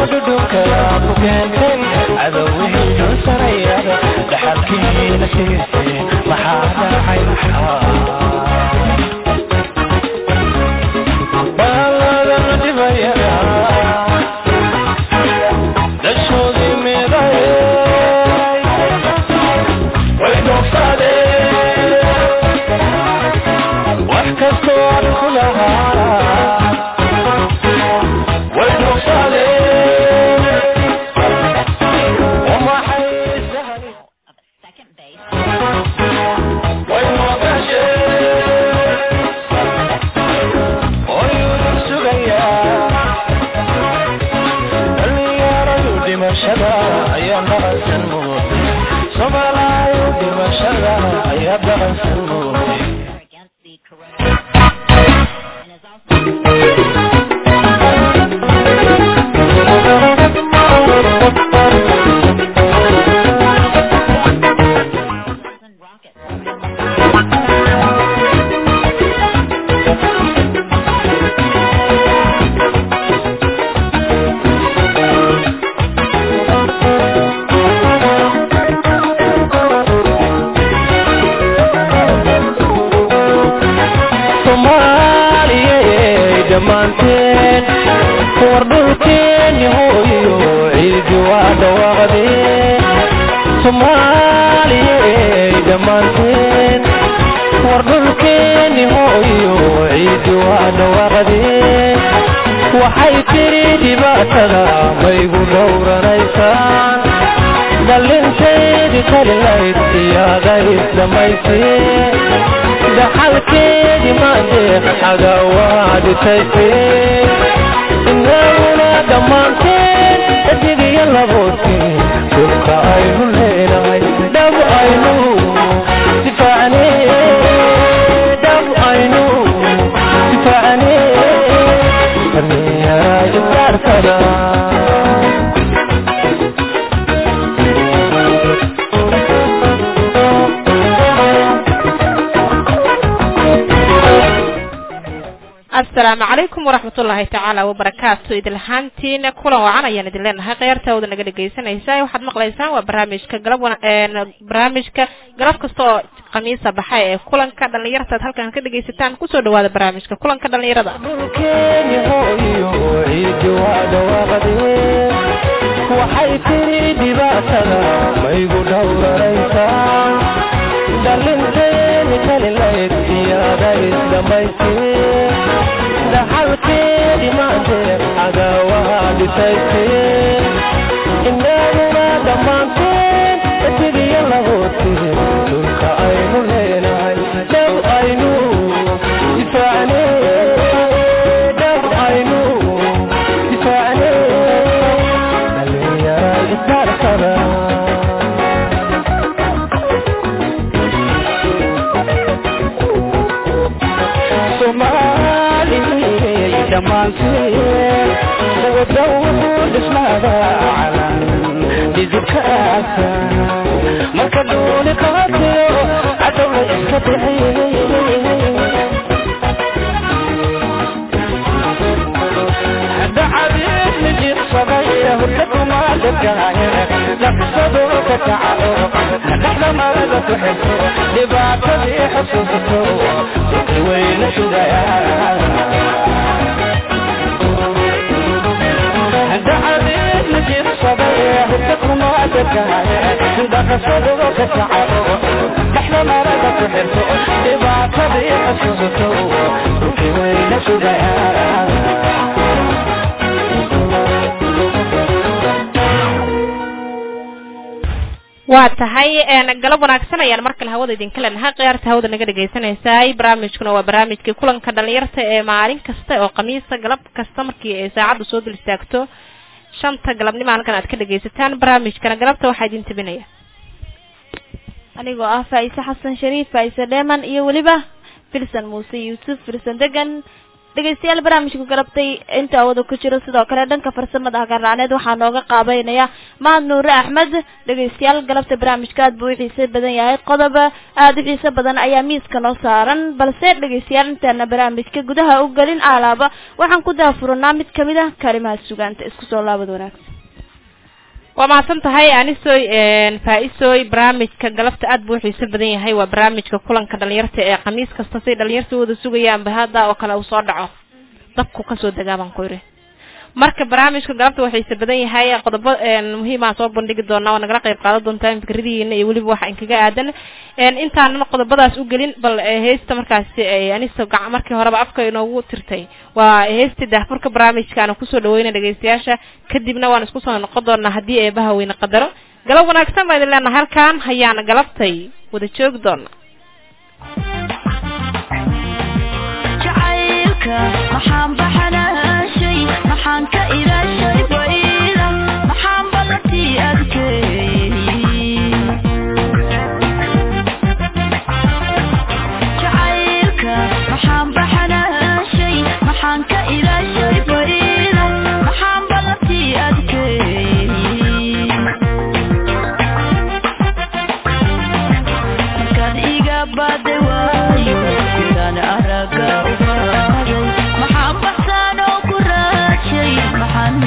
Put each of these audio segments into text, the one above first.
dhudhunka ku keentay cadowihii dul sarayada dhaxalkiina siisay maxaa dhacay maxaa baaladan dhibayada dhashoodii miday way dhoofsadeen wax kastoo aan ku lahaa way dhoofsadeen waxay sahli Second base. way noqosheen oyuu sugayaa dhalinyaradu dhimashada ayaa dhaqansan mooday soomaalaayu dhimashada ayaa dhaqansan mooday against the corona and is also rocket. soomaaliyey dhammaanteen war dhulkeeni hooyo ciidi waa dhawaaqdeen soomaaliyey dhammaanteen war dhulkeeni hooyo ciidi waa dhawaaqdeen waxay tiri dhibaatada maygu dhowranaysaan dhalinteedi kalilayd iyaada isdhamayseen dhaxalkeedi maandeeq xaga waa dhitayseen inaguna dhammaanteen xidigiyo laboodkeen dhulka aynu leenahay dhab aynu difaacne dhab aynu difaacne dhallinyaraa isdaarsana asalaamu calaykum waraxmatullaahi tacaala wabarakaatu idinlahaantiina kulan wacan ayaan idin leenahay kheyrtaawada naga dhegaysanaysa waxaad maqlaysaan waa barnaamijka galab wana- een, barnaamijka galab kasta oo khamiisa baxay ee kulanka dhallinyarta aad halkan ka dhegaysataan kusoo dhawaada barnaamijka kulanka dhallinyarada dhulkeeni hooyo ciidi waa dhawaaqdeen waxay tiri dhibaatada maygu dhowranaysaan dhalinteeni kalilayd iyaada isdhamaysteen dhaxalkeedi maanteed xaga waa dhisayseen inaguna dhammaanteen isigiyo laboodkeen dhulka aynu leenahay dhab aynu difaacne dhab aynu difaacne dhalinyara isdaarsana soomaaliyey dhammaanteen wada wuxuu dhismaada calan dhidibkaasa marka dhuuli qaatiyo cadowla iska bixiyey dacadiid mijirsaday hurdakuma dhegaaye dhaqsado ka kaco dhexdamada ku xigto dhibaatadii xusuusato weyna sugaya dacadiid mijirsaday hurdakuma dhegaaye dhaqsado ka kaco dhexdamada ku xigto dhibaatadii xusuusato weyna sugaya waa tahay een, galab wanaagsan ayaan mar kale hawada idinka leenahay khiyaarta hawada naga dhagaysanaysay barnaamijkuna waa barnaamijkii kulanka dhalinyarta ee maalin kasta oo khamiisa galab kasta markii ay saacaddu soo dul istaagto shanta galabnimo halkan aad ka dhagaysataan barnaamijkana galabta waxaa idin tabinaya anigoo ah faa'ise xasan shariif faa'ise dheeman iyo weliba filsan muuse yuusuf filsan degan dhegeystayaal barnaamijka galabtay inta wada ku jiro sidoo kale dhanka farsamada hagarraaneed waxaa nooga qaabeynaya mahad nuure axmed dhegeystayaal galabta barnaamijka aad buu u xiise badan yahay qodob aada u xiise badan ayaa miiska noo saaran balse dhegeystayaal intaana barnaamijka gudaha u gelin alaaba waxaan ku daafurnaa mid kamid ah kalimaha sugaanta isku soo laabad wanaagsan waa mahadsan tahay anisoy faa-isoy barnaamijka galabta aad buu uxiiso badan yahay waa barnaamijka kulanka dhalinyarta ee khamiis kasta say dhalinyarta wada sugayaan bahada oo kale uu soo dhaco dabku kasoo degaa baan ku yidhi marka barnaamijka galabta waa xiise badan yahay qodobo muhiimaa soo bandhigi doonaa waa nagala qayb qaadan doontaa fikradihiina iyo weliba waxa inkaga aadan intaanan qodobadaas u gelin bal heesta markaasi aniso gac markii horeba afka inoogu tirtay waa heestii daahfurka barnaamijka aan kusoo dhaweyna dhegeystayaasha kadibna waan isku soo noqon doonaa haddii eebaha weyne qadaro galab wanaagsan baa idin leenaha halkaan hayaana galabtay wada joogi doona maxaan baxanaashay maxaan ka ilaashay bayla maxaan ballantii adkeeyey jacaylka maxaan baxanaashay maxaan ka ilaashay bayla maxaan ballantii adkeeyey markaad iga baday waayo sidaan araga u qaaday maxaan baxsaan oo ku raajay maxaan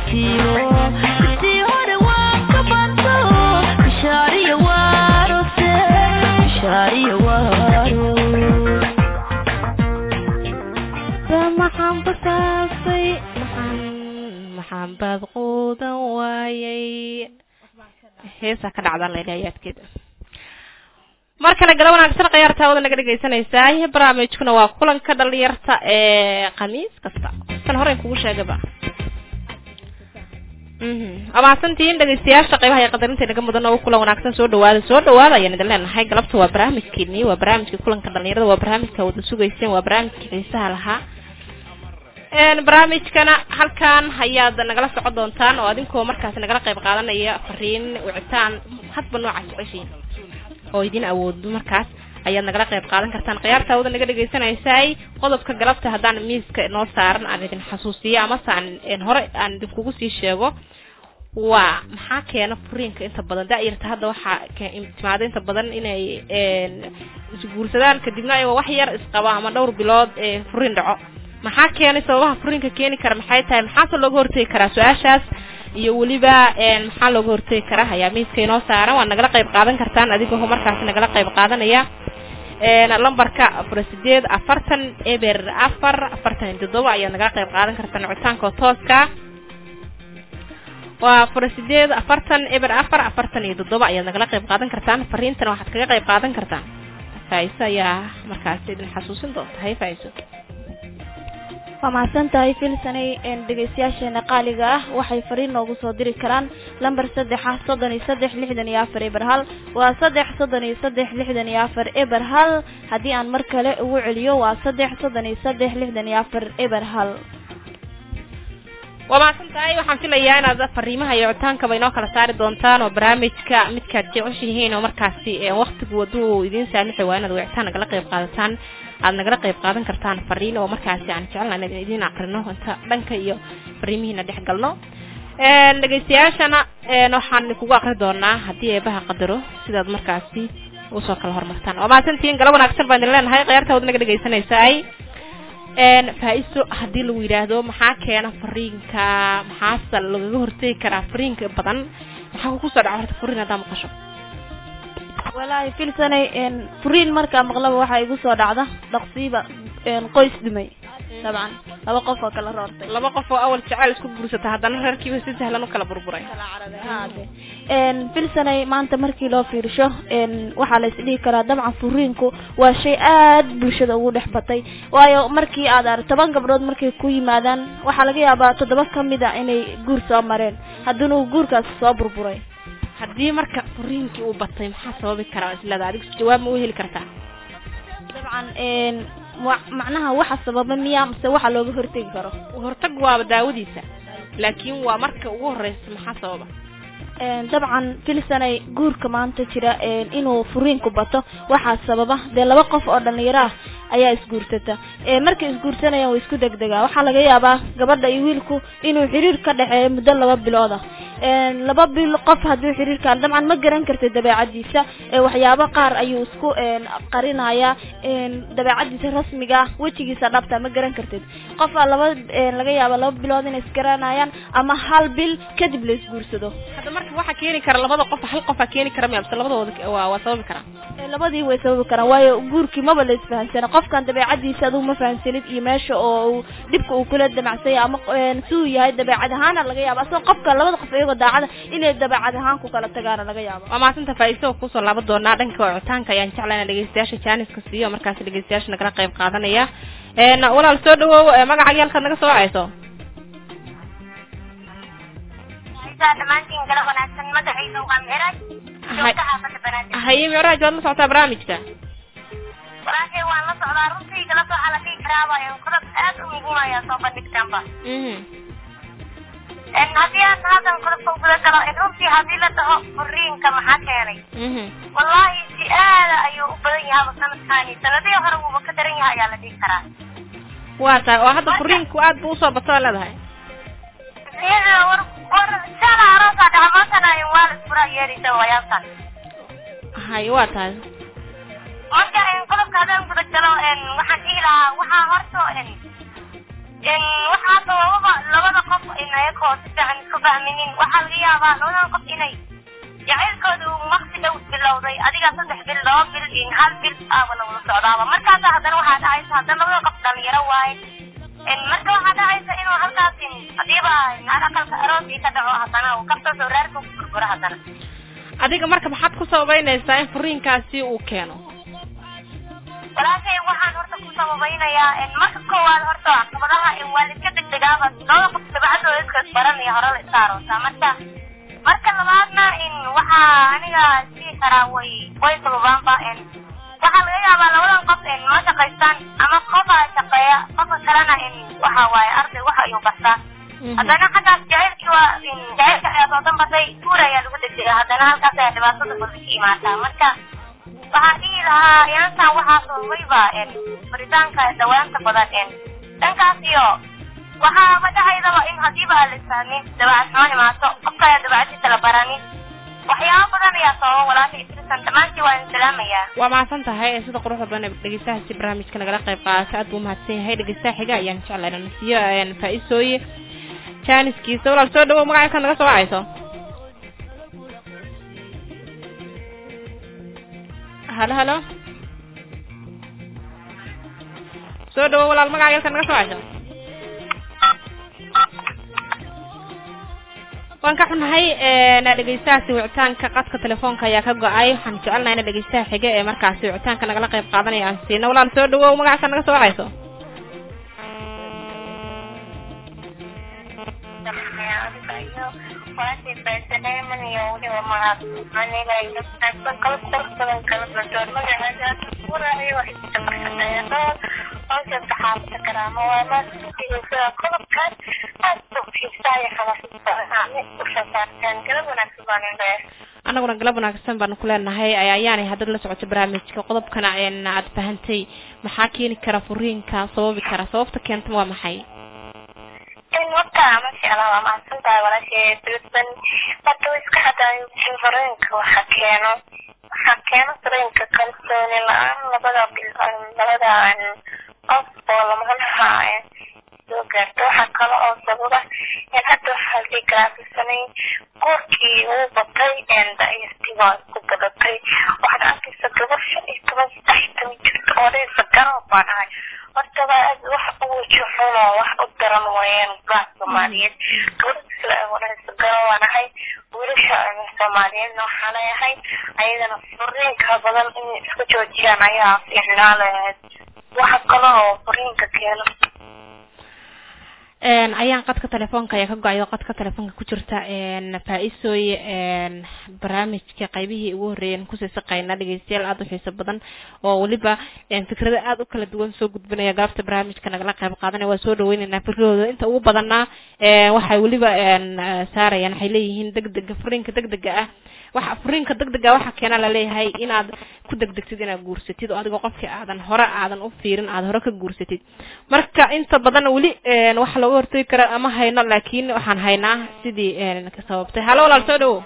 bartiyo sidii hore waan ka banto bishaariyo waarose bishaariyo waaro maxaan basaasay maxaan maxaan baad quudan waayay heesaa ka dhacdaan layidhi ayaadkeeda mar kale gala wanaagsan khiyaarta wada naga dhegaysanaysaa barnaamijkuna waa kulanka dhalinyarta ee khamiis kasta kan horeyn kugu sheegaba waa mahadsantihiin dhegaystayaasha qeybaha iyo qadarinta naga mudan oo kulan wanaagsan soo dhawaada soo dhawaada ayaan idin leenahay galabta waa barnaamijkeeni waa barnaamijka kulanka dhalinyarada waa barnaamijka wada sugayseen waa barnaamijka xiisaha lahaa barnaamijkana halkan ayaad nagala socon doontaan oo adinkoo markaas nagala qayb qaadanaya fariin wicitaan hadba nooca jeceshiin oo idin awoodo markaas ayaad nagala qayb qaadan kartaan khiyaarta wada naga dhagaysanaysay qodobka galabta haddaan miiska noo saaran aan idin xasuusiyo amase aan hore aan idinkugu sii sheego waa maxaa keena furiinka inta badan da-yarta hadda waxaa timaada inta badan inay isguursadaan kadibna ayagoo wax yar isqaba ama dhowr bilood furiin dhaco maxaa keenay sababaha furiinka keeni kara maxay tahay maxaase looga hortegi karaa su-aashaas iyo weliba maxaa looga hortegi karaa ayaa miiska inoo saaran waa nagala qayb qaadan kartaan adigoo markaas nagala qayb qaadanaya lambarka afar sideed afartan eber afar afartan iyo toddoba ayaad nagala qayb qaadan kartaan coditaanka tooska waa afar sideed afartan eber afar afartan iyo toddoba ayaad nagala qayb qaadan kartaan fariintana waxaad kaga qayb qaadan kartaan faa'iso ayaa markaas idin xasuusin doonta hay faa'iso waa mahadsan tahay filsanay dhegaystayaasheena qaaliga ah waxay fariin noogu soo diri karaan lamber saddexa soddon iyo saddex lixdan iyo afar eber hal waa saddex soddon iyo saddex lixdan iyo afar eber hal haddii aan mar kale ugu celiyo waa saddex soddon iyo saddex lixdan iyo afar eber hal waa mahadsan tahay waxaan filayaa inaad fariimaha iyo coditaankaba inoo kala saari doontaan oo barnaamijka midkaad jeceshihiin oo markaasi waktigu waduu idiin saamixi waa inaad wicitaan nagala qayb qaadataan aad nagala qayb qaadan kartaan fariin oo markaasi aan jecelna in idin akrino inta dhanka iyo fariimihiina dhex galno dhegaystayaashana waxaan kugu akri doonaa haddii eebaha qadaro sidaad markaasi usoo kala hormartaan waa mahadsantihiin gala wanaagsan baan idin leenahay khiyaarta wad naga dhegaysanaysaay faa-iso haddii lagu yidhaahdo maxaa keena fariinka maxaase lagaga hortegi karaa fariinka badan maxaa kugu soo dhaco horta fariin haddaa maqasho walaahi filsanay furiin markaa maqlaba waxaa igu soo dhacda dhaqsiiba qoys dhumay dabcan laba qof oo kala roortay laba qof oo awal jecel isku guursata haddana reerkiiba si sahlan u kala burburay filsanay maanta markii loo fiirsho waxaa la isdhihi karaa dabcan furiinku waa shay aad bulshada ugu dhex batay waayo markii aad ar toban gabdhood markay ku yimaadaan waxaa laga yaabaa toddoba kamid a inay guur soo mareen haddana uu guurkaasi soo burburay haddii marka furiinkii uu batay maxaa sababi karaa islada adig jawaab ma u heli kartaa dabcan macnaha waxa sababa miya mase waxa looga hortegi karo hortag waaba daawadiisa laakiin waa marka ugu horeysa maxaa sababa dabcan filsanay guurka maanta jira inuu furiinku bato waxaa sababa dee laba qof oo dhalinyaro ah ayaa isguursata markay isguursanayaan way isku degdegaa waxaa laga yaabaa gabadha iyo wiilku inuu xiriir ka dhexeeyo muddo laba bilood ah laba bil qof hadduu xiriirkaan dabcan ma garan kartid dabeecadiisa waxyaabo qaar ayuu isku qarinayaa dabeecadiisa rasmiga ah wejigiisa dhabta ma garan kartid qofa laba laga yaaba laba bilood inay isgaranayaan ama hal bil kadib la isguursado hadda marka waxaa keeni kara labada qof hal qofaa keeni kara miya base labadooda waa waa sababi karaa labadii way sababi karaan waayo guurkii maba la isfahansana qofkan dabeecadiisa adigu ma fahansanid iyo meesha oo dhibka uu kula damacsanya ama si uu yahay dabeecad ahaana laga yaaba asagoo qofka labada qof iyagoo daacada inay dabeecad ahaan ku kala tagaana laga yaabo waa maasanta faa-iiso kusoo laaban doonaa dhanka wicitaanka ayaan jeclaa ina dhegeystayaasha jaaniska siiyo markaasi dhegeystayaasha nagala qayb qaadanaya walaal soo dhawow magaca yaalkaad naga soo wacayso dhamaantiin gala wanaagsan magacayga waa micraaj joogta xaafada banaadir haye micraaj waad la socotaa barnaamijka walaashay waan la socdaa runtii igala soo xalaqii karaabayo qodob aad u muhiim ayaa soo bandhigtaanba haddii aan haddan qodobka guda galo runtii haddii la dhaho furiinka maxaa keenay wallahi si aada ayuu u badan yahaba sanadkaani sanadihii hore wuuba ka daran yahay ayaa la dhihi karaa waa tahay oo hadda furiinku aad bu usoo bato aa leedahay war war shala aroosaa dhaca maantana waa la isfura yeeraysa wayaabtan hay waa tahay marka qodobka haddaan guda galo waxaan dhihi lahaa waxaa horto waxaa sabababa labada qof ayagoo si fiican isfahminin waxaa laga yaabaa labadan qof inay jacaylkooda uu waqti dhow bilowday adiga saddex bil laba bil in hal bil aaba lagula socdaaba markaasa haddana waxaa dhacaysa haddana labada qof dhalinyaro waaye marka waxaa dhacaysa inuu halkaasi hadiiba aqalka aroosii ka dhaco haddana uu kasoo soo raarka ku burburo haddana adiga marka maxaad ku sababeynaysaa in furiinkaasi uu keeno walaashay waxaan horta ku sababaynayaa marka koowaad horta caqabadaha waa la iska degdegaaba labada qof dabacadooda iska baranaya hore la iska aroosaa marka marka labaadna in waxaa aniga sii karaa way way sababaanba waxaa laga yaabaa labadan qof ma shaqaystaan ama qofa shaqeeya qofka kalena in waxa waaye arday wax ayuu bartaa haddana xaggaas jacaylkii waa jacaylka ayaa soo danbatay guur ayaa lagu degdega haddana halkaas ayaa dhibaatada badan ka imaataa marka waxaa dhihi lahaa inantan waxaa sababayba baritaanka dhawaanta badan dhankaas iyo waxaa madhahaydaba in hadiiba aan la isfahmin dabacad xumo imaato qofka ayaa dabacadiisa la baranin waxyaabo badan ayaa sababa walaasha isrisan dhammaantii waan salaamayaa waa mahadsan tahay ee sida quruxda badan ee dhegeystahaasi barnaamijka nagala qayb qaata aad buu mahadsan yahay dhegeystaha xiga ayaan jeclay inaan siiyo faa-isooye jaaniskiisa walaal soo dhawow magaca ka naga soo wacayso halo halo soo dhawow walaal magaca yalka naga soo wacayso waan ka xunahay dhegeystahaasi wicitaanka qadka telefoonka ayaa ka go-ay waxaan jecelnahay ina dhegeystaha xiga ee markaasi wicitaanka nagala qayb qaadanaya aan siino walaal soo dhawow magaca ka naga soo wacayso anaguna galab wanaagsan baanu ku leenahay ayaanay haddaad la socoto barnaamijka qodobkana aad fahantay maxaa keeni kara furiinka sababi kara sababta keentama waa maxay horta masha allah waa mahadsan tahay walaashay bilban horta way iska hadaayo furiinka waxa keeno waxaa keeno furiinka kalsooni la-aan labada bil labada qof oo lamanaha soo gaarto waxaa kale oo sababa in hadda waxaa la garaafisanayn guurkii uu batay dayartii waa ku badatay waxaad arkaysa gabar shan iyo toban saddex iyo toban jirta oo dhaysa garan baa dhahay horta waa aad wax u weji xuno wax u daran weeyaan gaar soomaaliyeed gabadha sida ay wadhaysa garan waan ahay wiilasha soomaaliyeedna waxaa leeyahay ayagana furiinka badan inay iska joojiyaan ayaa fiicnaa lahayd waxa kale oo furiinka keeno ayaan qadka telefoonka ayaa ka go-ay oo qadka telefoonka ku jirta faa-isooye barnaamijka qaybihii ugu horreeyeen kusii saqayna dhegeystayaal aada u xiiso badan oo weliba fikrado aada u kala duwan soo gudbinaya galabta barnaamijka nagala qayb qaadanaya waa soo dhaweyneynaa fikradooda inta ugu badanaa waxay weliba saarayaan waxay leeyihiin degdega furiinka degdega ah waxa furiinka degdega waxa keena laleeyahay inaad ku degdegtid inaad guursatid oo adigoo qofkii aadan hore aadan u fiirin aad hore ka guursatid marka inta badan weli waxa looga hortagi kara ama hayno laakiin waxaan haynaa sidii ka sababtay halo walaal soo dhawow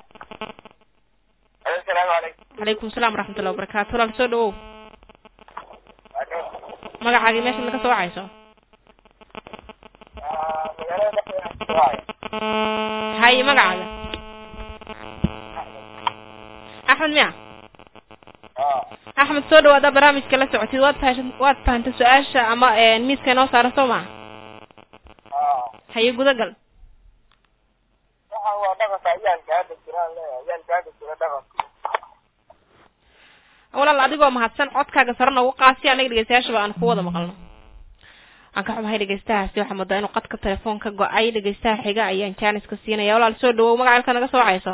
asalaamu calaykum calaykum salaam waraxmatullahi wabarakaatu walaal soo dhawow magacaagii meeshaad naga soo wacayso haye magacaaga axmed miya axmed soo dhawaada barnaamijka la socotid waad faha waad fahantay su-aasha ama miiska inoo saaran soo maa haye gudagal waxaan waa dhaqanka ayaalka hadda jiraan leeyahay ayaalka hadda jira dhaqanka walaal adigoo mahadsan codkaaga sare noogu qaasi anaga dhegeystayaashaba aan ku wada maqalno aan ka xumahay dhegeystahaasi waxaa moodaa inuu qadka telefoonka go-ay dhegeystaha xiga ayaan jaaniska siinaya walaal soo dhawow magacalka naga soo wacayso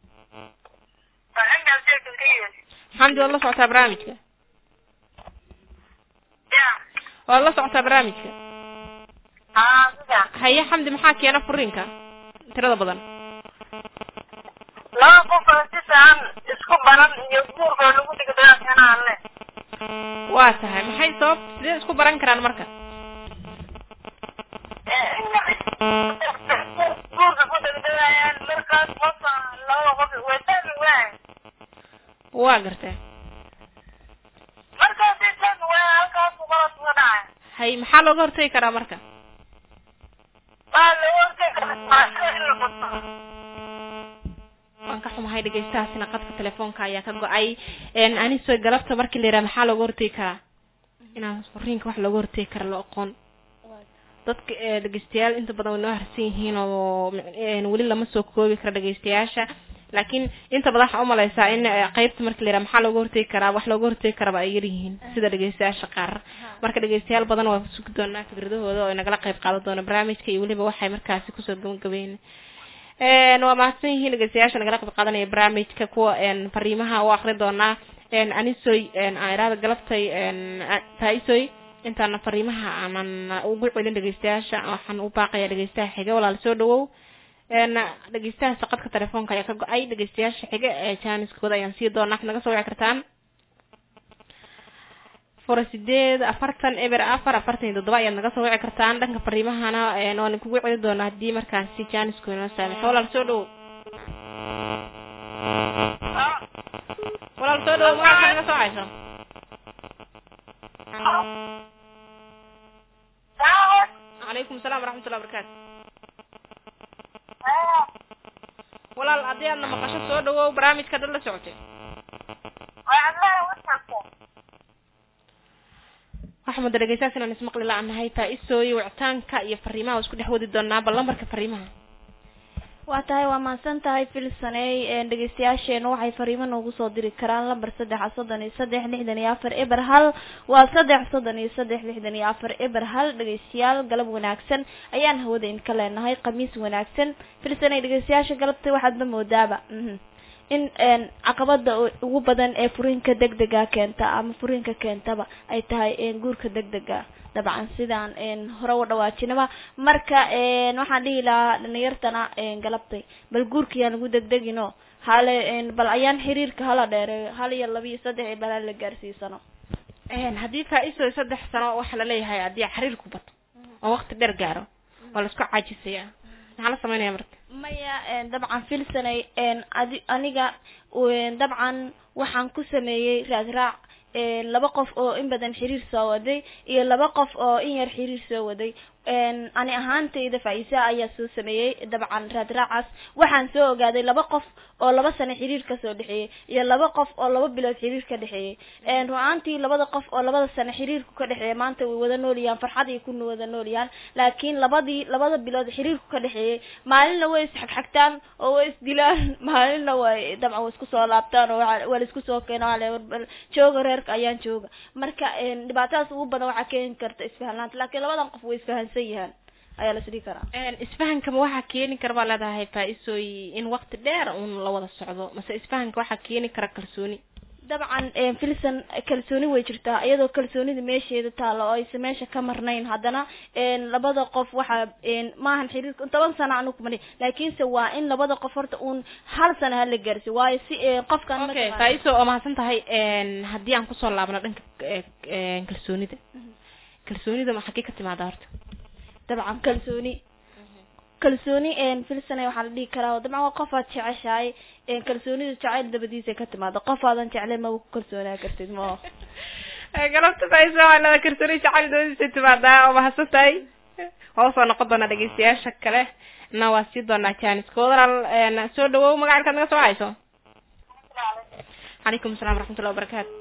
xamdi waad la socotaa barnaamijka waad la socotaa barnaamijka haye xamdi maxaa keena furiinka tirada badan laba qof oo si fiican isku baran iyo guurkoo lagu dhigdhaa kanaan le waa tahay maxay sabab sidee isku baran karaan marka guurka ku dhigdhayaan markaas qofa laba qof way fahmi waay waa gartee markaas ay fahmi waay halkaas qalad uga dhacay hay maxaa looga hortagi karaa marka waa lagu hortay waan ka xumahay dhegeystahaasina qadka telefoonka ayaa ka go-ay n aniso galabta markii la yidhaha maxaa looga hortegi karaa inaan furiinka wax looga hortegi kara la aqoon dadka ee dhegeystayaal inta badan way noo harsan yihiin oo n weli lama soo koobi karo dhegeystayaasha laakiin inta badan waxaa umaleysaa in eh, qeybta marka la yidhaha maxaa looga hortegi karaa wax looga hortegi karaba ay yar yihiin sida dhegeystayaasha qaar marka dhegeystayaal badan waa sugi doonaa fikradahooda oo ay nagala qeyb qaadan doona barnaamijka iyo weliba waxay markaasi kusoo gabagabeyn n waa mahadsan yihiin dhegeystayaasha nagala qeyb qaadanaya barnaamijka kuwa n fariimaha u akri doonaa n anisoy n airaada galabtay n taisoy intaana fariimaha aanan ugu celin dhegeystayaasha waxaan u baaqaya dhegeystaha xiga walaal soo dhawow n dhegeystaha saqadka telefoonka ayaa ka go-ay dhegeystayaasha xiga ee jaaniskooda ayaan sii doonaa waxaad naga soo wici kartaan fura sideed afartan eber afar afartan iyo toddoba ayaad naga soo wici kartaan dhanka fariimahana n waan kugu celin doonaa haddii markaasi jaanisku inoo saamixo walaal soo dhawow walaal soo dhawow magaca naga soo hayso calaykum asalaam waraxmatullahi wabarakaatu walaal haddii aadna maqasho soo dhawow barnaamijka dad la socotay waxaa mudda dhegeystayaas inaan ismaqli la-nahay taa-isooy wicitaanka iyo fariimaha waa isku dhex wadi doonaa bal lambarka fariimaha waa tahay waa mahadsan tahay filsaney dhegeystayaasheena waxay fariimo noogu soo diri karaan lambar saddexa soddon iyo saddex lixdan iyo afar eber hal waa saddex soddon iyo saddex lixdan iyo afar eber hal dhegeystayaal galab wanaagsan ayaan hawada idinka leenahay khamiis wanaagsan filsaney dhegeystayaasha galabta waxaadba moodaaba mhm in caqabada ugu badan ee furiinka degdega keenta ama furiinka keentaba ay tahay guurka degdega dabcan sidaan hore u dhawaajinaba marka waxaan dhihi lahaa dhalinyartana galabtay bal guurkayaan lagu degdegino hale bal ayaan xiriirka hala dheereeyo hal iyo laba iyo saddex iyo bal hala gaarsiisano haddii faa-iso saddex sano waxaa laleeyahay haddii xiriirku bato oo waqti dheer gaaro waa la isku caajisaya maxaa la sameynaya marka maya dabcan filsanay adi aniga dabcan waxaan ku sameeyey raadraac laba qof oo in badan xiriir soo waday iyo laba qof oo in yar xiriir soo waday ani ahaantayda faa-isa ayaa soo sameeyey dabcan raadraacaas waxaan soo ogaaday laba qof oo laba sano xiriir kasoo dhexeeyey iyo laba qof oo laba bilood xiriir ka dhexeeyey ru-aantii labada qof oo labada sano xiriirku ka dhexeeya maanta way wada noolayaan farxad ay ku wada noolayaan laakiin labadii labada bilood xiriirku ka dhexeeyey maalinna way isxagxagtaan oo way isdilaan maalinna way dabcan way isku soo laabtaan oo waa la isku soo keeno jooga reerka ayaan jooga marka dhibaatadaas ugu badan waxaa keeni karta isfahanlaanta laakiin labadan qof way isfahan yahaan ayaa las dhihi karaa isfahankama waxaa keeni kara baa leedahay faa-isooy in waqti dheer uun la wada socdo mase isfahanka waxaa keeni kara kalsooni dabcan filson kalsooni way jirtaa iyadoo kalsoonida meesheeda taalo oo aysa meesha ka marnayn haddana labada qof waxaa maahan xiriirka toban sana anu kumani laakiinse waa in labada qof horta uun hal sana hala gaarsi waayo si qofkan okay faa-iso oo mahadsan tahay haddii aan kusoo laabno dhanka kalsoonida kalsoonida ma xagee ka timaada horta dabcan kalsooni kalsooni filsana waxaa la dhihi karaa dabcan waa qofaad jeceshahay kalsoonida jacayl dabadiisa ka timaado qofaadan jeclay maba ku kalsoonaa kartid ma galabta faiso waa lada kalsooni jacayl dabadiisa timaadaa oo mahadsan tahay waa usoo noqon doonaa dhegeystayaasha kale na waa sii doonaa janiska walaal soo dhawow magacalkaad naga soo hayso calaykum asalaam waraxmatullahi wabarakaatu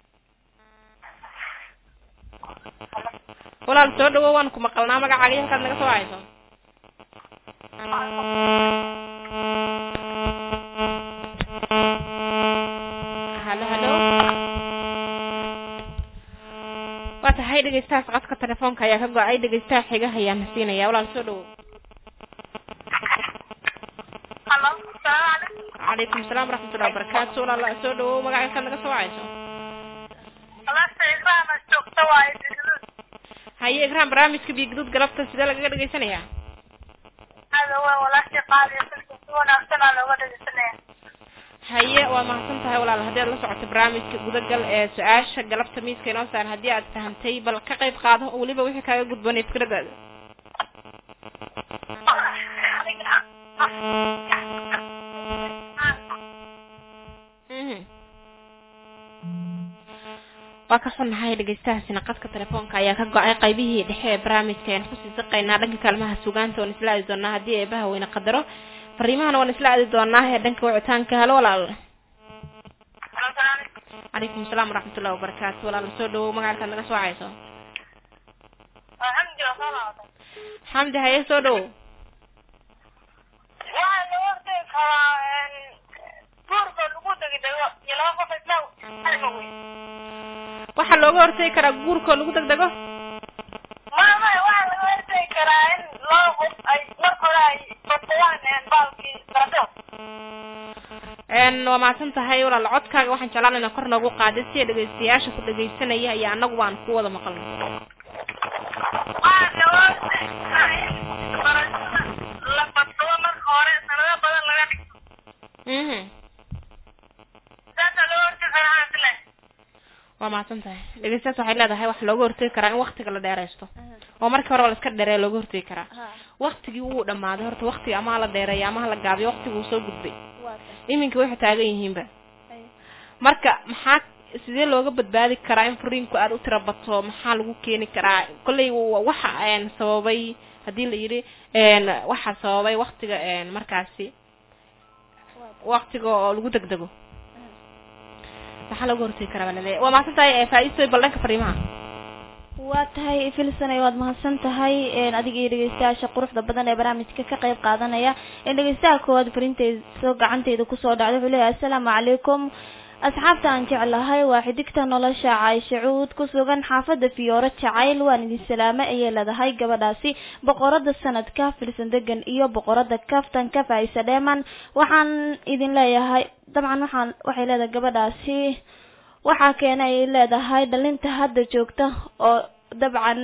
walaal soo dhawow waan ku maqalnaa magacaaga halkaad naga soo hayso halo halo waa tahay dhegeystahaas qadka telefoonka ayaa ka go-ay dhegeystaha xigaha ayaan siinaya walaal soo dhawow calaykum asalaam waraxmatullahi wabarakaatu walaal soo dhawow magaca halkaad naga soo hayso haye igraan barnaamijka biyo guduud galabta sidee lagaga dhegeysanayaa haye waa mahadsan tahay walaal haddii aad la socoto barnaamijka gudagal ee su-aasha galabta miiska inoo saaran haddii aad fahamtay bal ka qayb qaado oo weliba wixii kaaga gudbanay fikradaada waa ka xunnahay dhegeystahaasina qadka telefoonka ayaa ka go-ay qaybihii dhexe ee barnaamijka ayaan kusii saqaynaa dhanka kaalmaha sugaanta waan isla aadi doonaa haddii eebaha weyne qadaro fariimahana waan isla aadi doonaa ee dhanka wicitaanka halo walaal calaykum asalaam waraxmatullahi wabarakaatu walaal soo dhawow magacalkaad naga soo cayso alxamdu soo laabtay xamdi haye soo dhawow waxaa laga hortagi karaa guurka lagu degdego iyo laba qof isla halka weyn waxaa looga hortagi karaa guurkoo lagu degdego mama waxaa laga hortagi karaa in laba qof ay marka hore ay badsadaan baalkii barato n waa mahadsan tahay walaal codkaaga waxaan jeclaan inaa kor noogu qaadin si dhegeystayaasha ku dhegeysanaya iyo annagu baan ku wada maqalno waxaa laga hortagi karaa in barashada la badsado marka hore sanado badan laga dhigto mhm saasaa laga hortagi karaa isle waa mahadsan tahay dhegeystayaas waxay leedahay waxa looga hortagi karaa in waktiga la dheeraysto oo markii hore la iska dheereeya looga hortagi karaa waktigii wuu dhamaaday horta waktiga amaha la dheereeya amaha la gaabiyo waktiga wuu soo gudbay iminka waxay taagan yihiinba marka maxaa sidee looga badbaadi karaa in furiinku aada u tira bato maxaa lagu keeni karaa kolley wa- waxa een sababay haddii la yidhi een waxaa sababay waktiga een markaasi waktiga oo lagu degdego maxaa looga hortegi karaa baa laleeyahay waa mahadsan tahay ee faa-iistoy bal dhanka fariimaha waa tahay filsanay waad mahadsan tahay adiga iyo dhegeystayaasha quruxda badan ee barnaamijka ka qayb qaadanaya dhegeystaha koowaad farinteyda soo gacanteyda kusoo dhacday wuxuu leeyahay assalaamu calaykum asxaabta aan jeclahay waa xidigta nolosha caysha cuud ku sugan xaafada fiyooro jacayl waan idin salaamay ayay leedahay gabadhaasi boqorada sanadka filsan degan iyo boqorada kaftanka faisa dheeman waxaan idin leeyahay dabcan waxaan waxay leedahay gabadhaasi waxaa keena ay leedahay dhalinta hadda joogta oo dabcan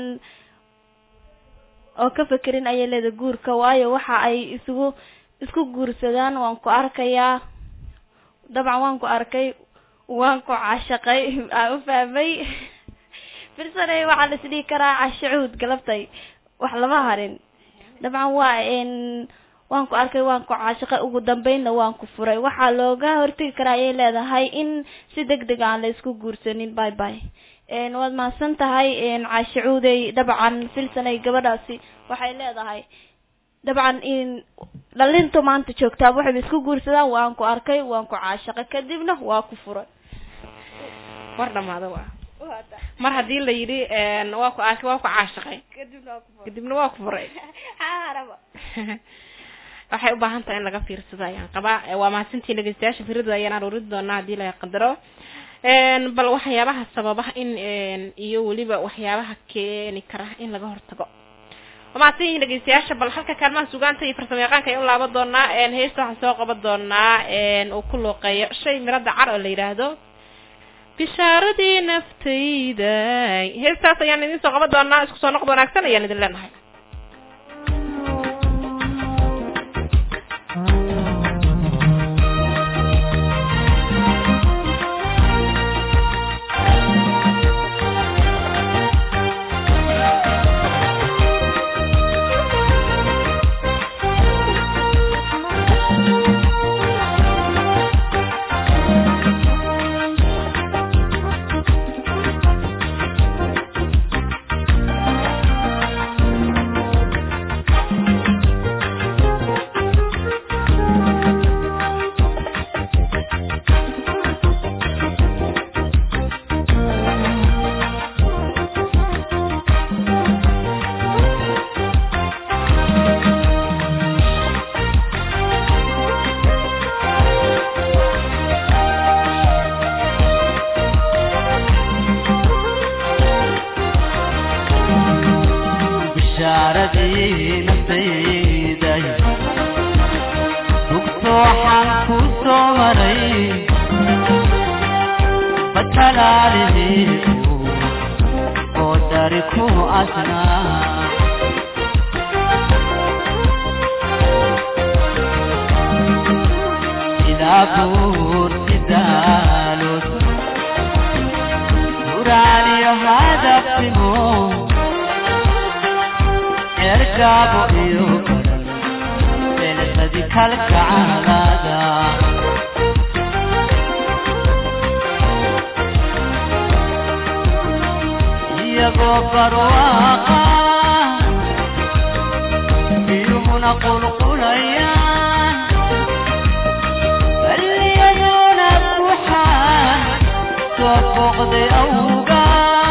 oo ka fekerin ayay leedahay guurka waayo waxa ay isugu isku guursadaan waan ku arkayaa dabcan waan ku arkay waan ku caashaqay aan u fahmay filsanay waxaa la isdhihi karaa cashacuud galabtay wax lama harin dabcan waa n waan ku arkay waan ku caashaqay ugu dambeynna waan ku furay waxaa looga hortegi karaa ayay leedahay in si deg deg aan la isku guursanin bye bye waad mahadsan tahay caashacuudey dabcan filsanay gabadhaasi waxay leedahay dabcan in dhalintu maanta joogtaaba waxayba isku guursadaan waan ku arkay waan ku caashaqay kadibna waa ku furay war dhamaada waa mar haddii la yidhi waa ku arkay waa ku caashaqay kadibna waa ku furay kadibna waa ku furay xaaraba waxay u baahan tahay in laga fiirsado ayaan qabaa waa mahadsantiin dhegeystayaasha firadooda ayaan aruurin doonaa haddii la qadaro bal waxyaabaha sababaha in iyo weliba waxyaabaha keeni kara in laga hortago waa mahadsan yihiin dhegeystayaasha bal halka kaalmaha sugaanta iyo farsamo yaqaanka ayaan u laaban doonaa heesta waxaan soo qaban doonaa uu ku luuqeeyo shay mirada car oo la yidhaahdo bishaaradii naftayda heestaas ayaan idin soo qaban doonaa isku soo noqod wanaagsan ayaan idin leenahay bishaaradii naftayday rugto waxaan ku soo maray batalaalihii oo dari ku asnaa ilaa buur sidaalod uraaniyo hadafimo ergaabo iyo beeladi kalgacalada barwaaqa biyuhuna qulqulayaan balliyaduna buuxaan soo booqday awga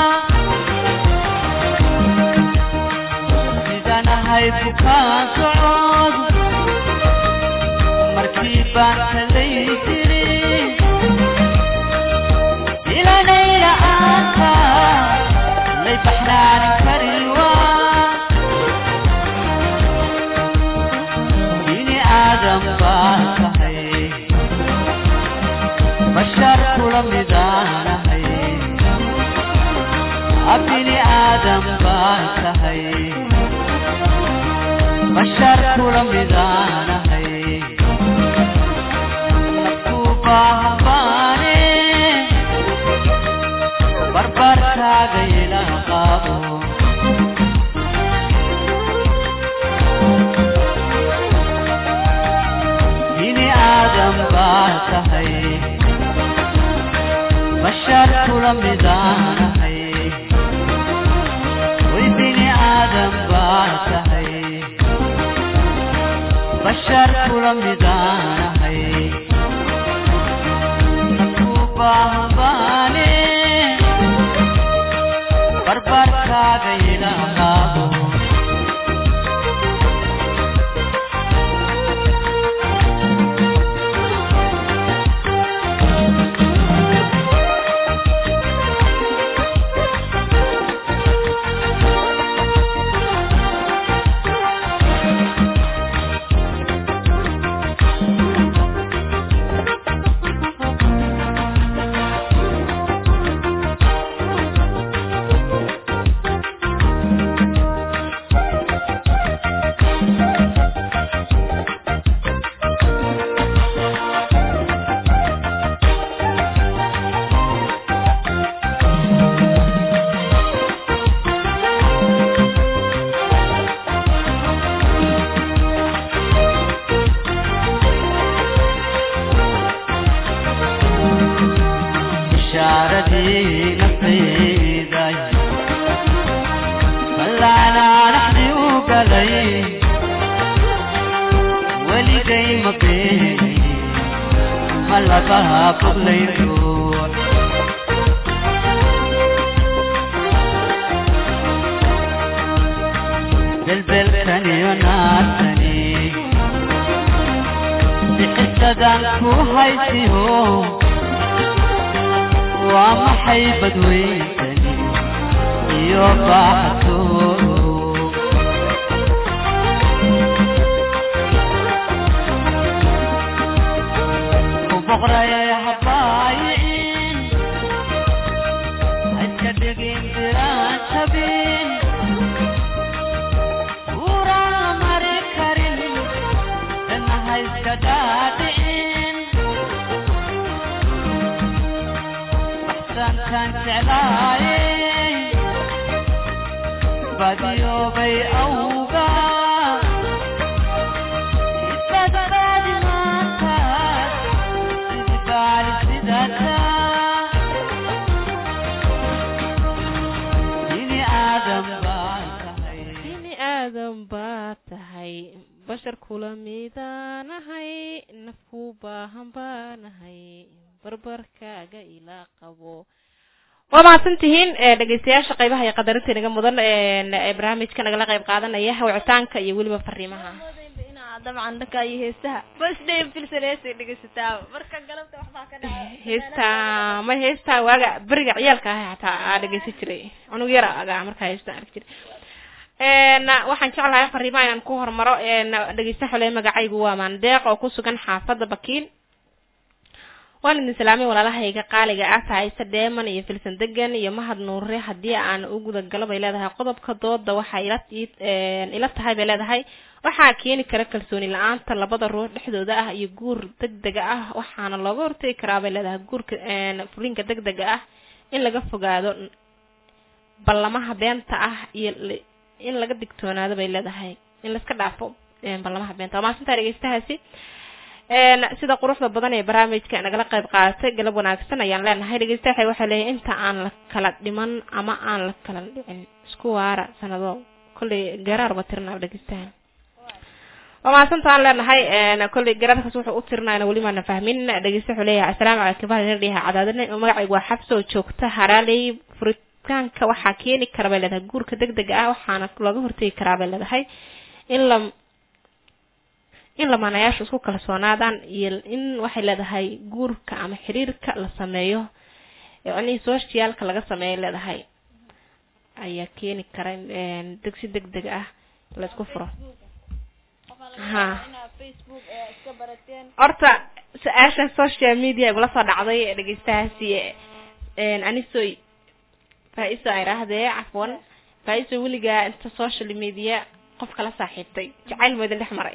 sidaan ahay bukaan socod markii baan kalay jirin ilanayla aanta lay baxnaanin karin waa bini aadam baan tahay bashar kula midaanahay bini aadam baan tahay bashar kula midaanahay nafku baahan baane barbarkaaga ila qaabo bini aadam baa tahay bashar kula midaanahay way bini aadam baa tahay bashar kula midaanahay nafku baahan baane barbarkaaga ila qaabo bishaaradii naftayday ballaanaa dhaxdi u galay weligay ma beeni ma labaha boglay ruux belbelkaniyo naartani bixisadan ku haysiho waa maxay badweyntani iyo baaxatoodu ku boqrayay habaayicin haiska dhigin diraan jabin uraan la mari karin dana haiska dhaadhicin baxsantaan jeclaayey badiyoobay awga isbadbaadi maantaas sidi baali sidata bini aadam baan tahay bini aadan baa tahay bashar kula midaanahay nafku baahan baanahay barbarkaaga ilaa qabo waa mahadsan tihiin ee dhegeystayaasha qaybaha iyo qadarinta inaga mudan ee barnaamijka nagala qayb qaadanaya wicitaanka iyo weliba fariimaha inaa dabcan dhanka iyo heestaha basdhay filsan heestay dhegeysataa marka galabta waxbaa ka dhacay heesta ma heesta waaga beriga ciyaalka ah hataa aa dhegeysan jiray anug yara aga markaa heesta arki jiray n waxaan jeclahay fariimaha inaan ku hormaro dhegeysta xole magacaygu waa maandeeq oo ku sugan xaafadda bakiin waan idin salaamay walaalahayga qaaliga ah tahayse dheeman iyo filsan degan iyo mahad nuure haddii aan u guda galo bay leedahay qodobka dooda waxaa ila ila tahay bay leedahay waxaa keeni kara kalsooni la-aanta labada ruux dhexdooda ah iyo guur degdega ah waxaana looga hortegi karaa bay leedahay guurka fulinka degdega ah in laga fogaado ballamaha beenta ah iyo in laga digtoonaado bay leedahay in laiska dhaafo ballamaha beenta waa maasintaa dhegeystahaasi een sida quruxda badan ee barnaamijka nagala qayb qaadatay galab wanaagsan ayaan leenahay dhegeystayaal waxay leeyihin inta aan la kala dhiman ama aan la kala dhicin isku waara sanado kolley garaarba tirnaa dhegeystayaal waa mahadsantaan leenahay een kolley garaarkaas wuxuu u tirnaayna weli maana fahmin dhegeysta wuxuu leeyahay assalaamu calaykum bahal dhiha cadaadine magacaygu waa xabso oo joogta haraaley furitaanka waxaa keeni kara bay leedahay guurka degdega ah waxaana looga hortegi karaa bay leedahay in la in lamaanayaashu isku kalsoonaadaan iyo in waxay leedahay guurka ama xiriirka la sameeyo yacnii socialka laga sameeyo leedahay ayaa keeni kara in degsi deg deg ah la isku furo ha horta su-aasha social media igula soo dhacday ee dhegeystahaasi anisoy faa-iso ay raahdee cafwan faa-iso weligaa inta social media qof kala saaxiibtay jacayl ma idin dhex maray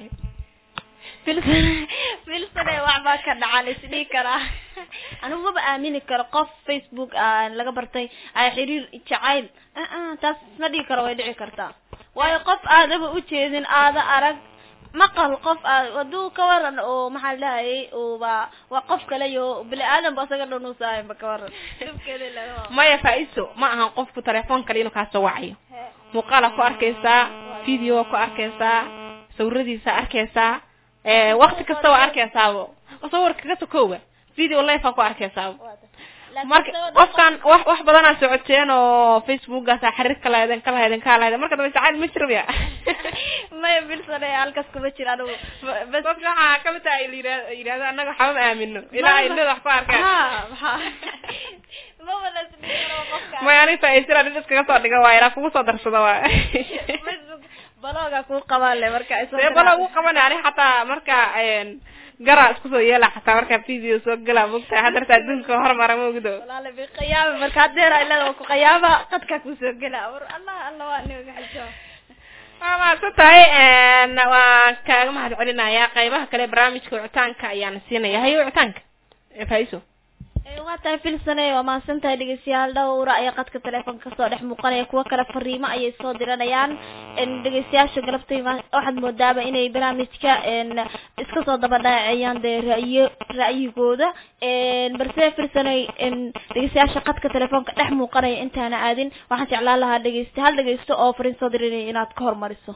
filsane waxbaa ka dhacan isdhihi karaa anigu maba aamini karo qof facebook ah laga bartay ay xiriir jacayl aa taas ma dhihi karo way dhici kartaa waayo qof aadaba ujeedin aada arag maqal qof aad hadduu ka waran oo maxaa lahayay uba waa qof kale iyo bini aadan ba isaga dhanuusaayanba ka waran dhibkeeda laga maya faa-iso ma ahan qofku telefoon kale inuu kaasoo wacayo muuqaala ku arkaysaa video ku arkaysaa sawiradiisa arkaysaa wakti kasta waa arkaysaabo sawirka kaga sokooba video life aa ku arkaysaabo marka qofkan wax wax badanaa socoteen oo facebookaasa xiriir ka lahayden ka lahayden ka lahayden marka dambe jacayl ma jiraya maya bilsane halkaas kuma jira anigu bas dadka waxaa kamid tahay yira yidhahda annaga waxba ma aamino ilaa ay leeda wax ku arkaan ha maxaa maba la isdhihi karo qofka maya ani faa-iisira nin iskaga soo dhiga waay ilaa kugu soo darsada waay facebook balooga kuu qabaan le marka isoo dee bala ugu qabanay ani xataa marka gara isku soo yeela xataa marka video soo gala mogtahay haddarta adduunka hormara mogdo walaale bi qiyaama marka hadeera ilada ku qiyaama qadka kusoo gela war allah allah waa niga xiso waa mahadsan tahay waan kaaga mahad celinayaa qaybaha kale barnaamijka wicitaanka ayaan siinaya hayo wicitaanka faiso waa tahay filsane waa mahadsan tahay dhegeystayaal dhowra ayaa qadka telefoonka kasoo dhex muuqanaya kuwo kale fariimo ayay soo diranayaan dhegeystayaasha galabtay waxaad moodaaba inay barnaamijka iska soo daba dhacayaan dee ra'yo ra'yigooda balse filsane dhegeystayaasha qadka telefoonka dhex muuqanaya intaana aadin waxaan jeclaan lahaa dhegeysta hal dhegeysto oo fariin soo diranaya inaad ka hormariso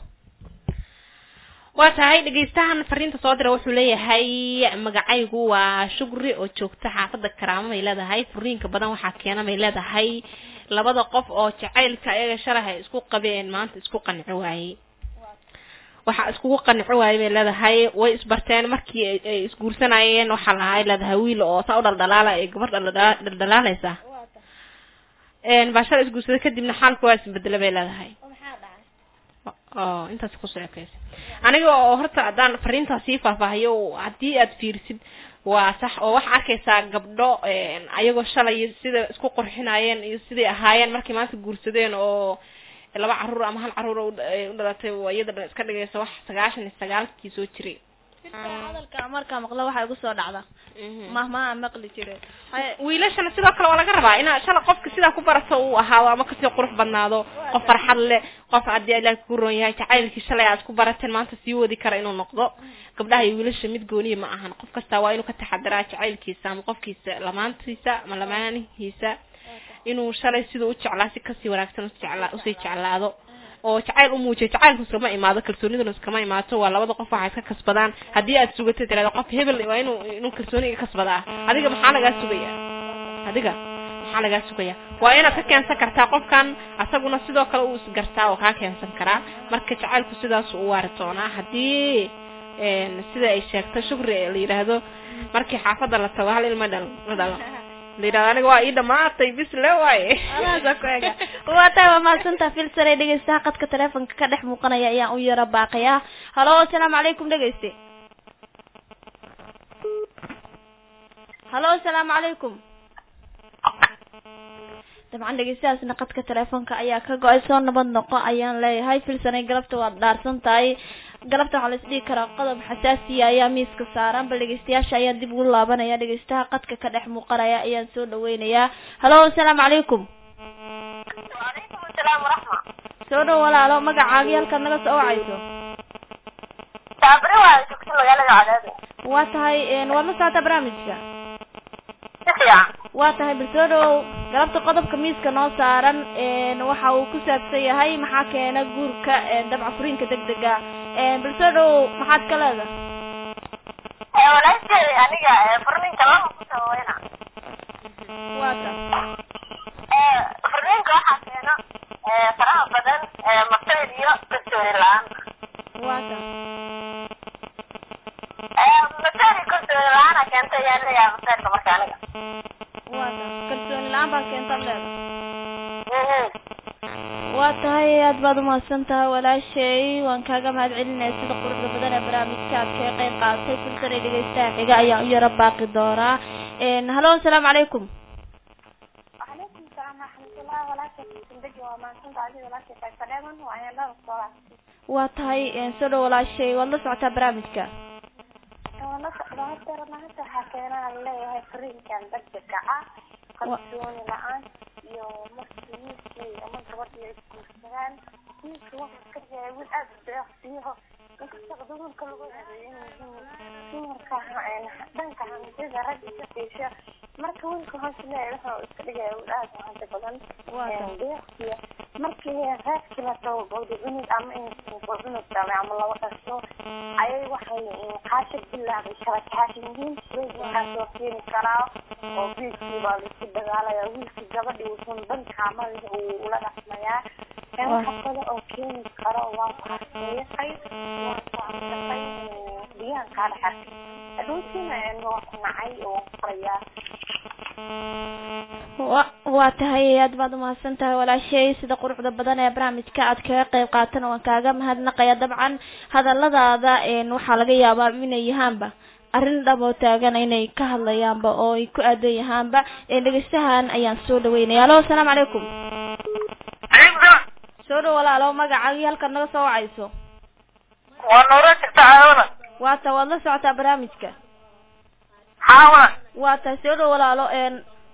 waa tahay dhegeystahan fariinta soo dira wuxuu leeyahay magacaygu waa shugri oo joogta xaafada karaamo bay leedahay furiinka badan waxaa keena bay leedahay labada qof oo jacaylka ayaga shalahay isku qabeen maanta isku qanci waayey waxaa iskugu qanci waayey bay leedahay way isbarteen markii ay isguursanayeen waxaa lahay leedahay wiil oo saa u dhaldhalaala ee gabar dhaldhalaaleysa baa shala isguursaday kadibna xaalka waa isbedela bay leedahay oo intaas kusoo ekeysa aniga oo horta haddaan fariintaas sii faahfaahiyo haddii aad fiirisid waa sax oo waxaa arkaysaa gabdho ayagoo shalay sida isku qurxinayeen iyo siday ahaayeen markay maanta guursadeen oo laba caruur ama hal caruur u dhalatay iyada dhan iska dhigaysa wax sagaashan iyo sagaalkii soo jiray hadalka markaa maqlo waxaa igu soo dhacda mahmaa maqli jire wiilashana sidoo kale waa laga rabaa inaa shala qofka sidaa ku barato uu ahaado ama kasii qurux badnaado qof farxad leh qof haddii ilaah ku roon yahay jacaylkii shalay aad ku barateen maanta sii wadi kara inuu noqdo gabdhaha iyo wiilasha mid gooniya ma ahan qof kastaa waa inuu ka taxadiraa jacaylkiisa ama qofkiisa lamaantiisa ama lamaanihiisa inuu shalay siduu u jeclaa si kasii wanaagsan usjeclaa usii jeclaado oo jacayl u muujiyo jacaylku iskama imaado kalsooniduna iskama imaato waa labada qof waxay iska kasbadaan haddii aad sugato tirahdo qof hebel waa inuu inuu kalsooniga kasbadaa adiga maxaa lagaa sugaya adiga maxaa lagaa sugaya waa inaad ka keensan kartaa qofkan asaguna sidoo kale uu isgartaa oo kaa keensan karaa marka jacaylku sidaas u waari doonaa haddii sida ay sheegto shukri la yidhaahdo markii xaafadda la tago hal ilma dhal la dhalo la yidhahdo aniga waa ii dhamaatay bis le waaye adaasa ku ega waa tahay waa mahadsantaa filsare dhegeystaha qadka telefonka ka dhex muuqanaya ayaan u yaro baaqaya halo asalaamu calaykum dhegeyste halo asalaamu calaykum dabcan dhegeystahaasna qadka telefoonka ayaa ka go-ay soo nabad noqo ayaan leeyahay filsanay galabta waad dhaarsan tahay galabta waxaa la isdhihi karaa qodob xasaasiya ayaa miiska saaran bal dhegeystayaasha ayaan dib ugu laabanaya dhegeystaha qadka ka dhex muuqanaya ayaan soo dhaweynayaa halo asalaamu calaykum wacalaykum asalaam waraxma soo dhow walaalo magacaagi halkaad naga soo wacayso saabri waa joogta magaalada cadaado waa tahay een, waad la socotaa barnaamijka si fiican waa tahay bal soo dhowow galabta qodobka miiska noo saaran een, waxa uu ku saabsan yahay maxaa keena guurka een, dabca furiinka degdega een, bal soo dhowow maxaad ka leedahay ee walaashay aniga ee furninka lama ku sabayna waa ta ee furninka waxaa keena ee faraha badan ee masayr iyo kalsooni la-aan waa ta ee masayr iyo kalsooni la-aana keenta ayaan leeyahay masayrka marka aniga waa ta kalsooni la-aan baa keentaad leedahay Mhm. waa tahay aad baad umahadsan tahay walaashay waan kaaga mahad celinaya sida quruxda badan ee barnaamijka aad kaga qayb qaadatay filsan ee dhegeystaha xiga ayaan u yaro baaqi doonaa een, halo asalaamu calaykum وعليكم السلام ورحمة الله وبركاته سندجي وما كنت عزيز ولا شيء فسلاما وأنا لا أصدر waa tahay een, soo dhow walaashay waad la socotaa barnaamijka وأنا صدر ما حكينا عليه فريق كان بدك آه قصوني الآن يو مسلميكي أما قبضي يسكتان يسكت وقت كذا يقول أبدا فيها يستخدمون كل dhanka hantida ragga ka fiisha marka wiilka hoose leeyahay wuxuu iska dhigaya wiil aad u hanti badan deeqsiya markii reerkii la tago gowdicunug ama gowdicunug dhalay ama laba dhasho ayay waxay qaasha bilaabay kala kaashan yihiin weydinkaa soo keeni karaa oo wiilkii baa laisku dagaalaya wiilkii gabadhii wuxuun dhankaa madaxa uu ula dhaqmayaa waxa kale oo keeni karo waa ku harseeyaqay waa ku amsaqay biyaan kaa dhex arkay adhoutiina waa ku nacay oo qorayaa wa waa tahay aad baad umahadsan tahay walaashay sida quruxda badan ee barnaamijka aad kaga qayb qaatana waan kaaga mahadnaqaya dabcan hadaladaada een, waxaa laga yaabaa inay yahaanba arrin dhab oo taagan inay ka hadlayaanba oo ay ku aadan yahaanba een, dhegeystahan ayaan soo dhaweynaya alo asalaamu calaykum calaykum salaam soo dhow walaalo magacaagii halkaad naga soo wacayso waa noora jirta caawada waa ta waad la socotaa barnaamijka xaawada waa tahay soo dhow walaalo een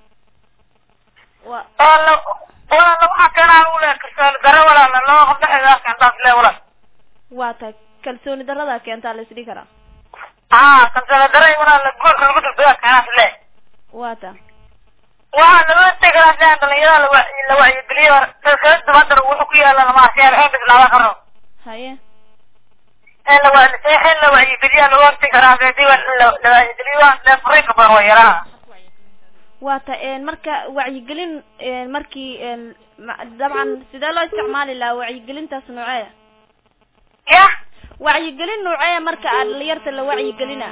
wa walaala walaala waxaa keenaa u leh kalsooni daro walaala loo qabda xigaa keentaa le walaal waa tahay kalsooni darada keentaa la isdhihi karaa haa kalsooni daro walaala guurka lagu dulbigaa keenaas le waa ta waxaa laga tegaa sidan dhalinyarada la wa- la wacyigeliyo kala dabadar wuxuu ku yaala lama arsiyaa in bislaada karo haye in la wa- in la wacyigeliya laga hortagi karaa hadii la la wacyigeliyo waa le furiinka badan waa yaraa waa ta een marka wacyigelin een markii een ma- dabcan sidee loo isticmaali lahaa wacyigelintaas noocee ya wacyigelin noocee marka aad dhalinyarta la wacyigelina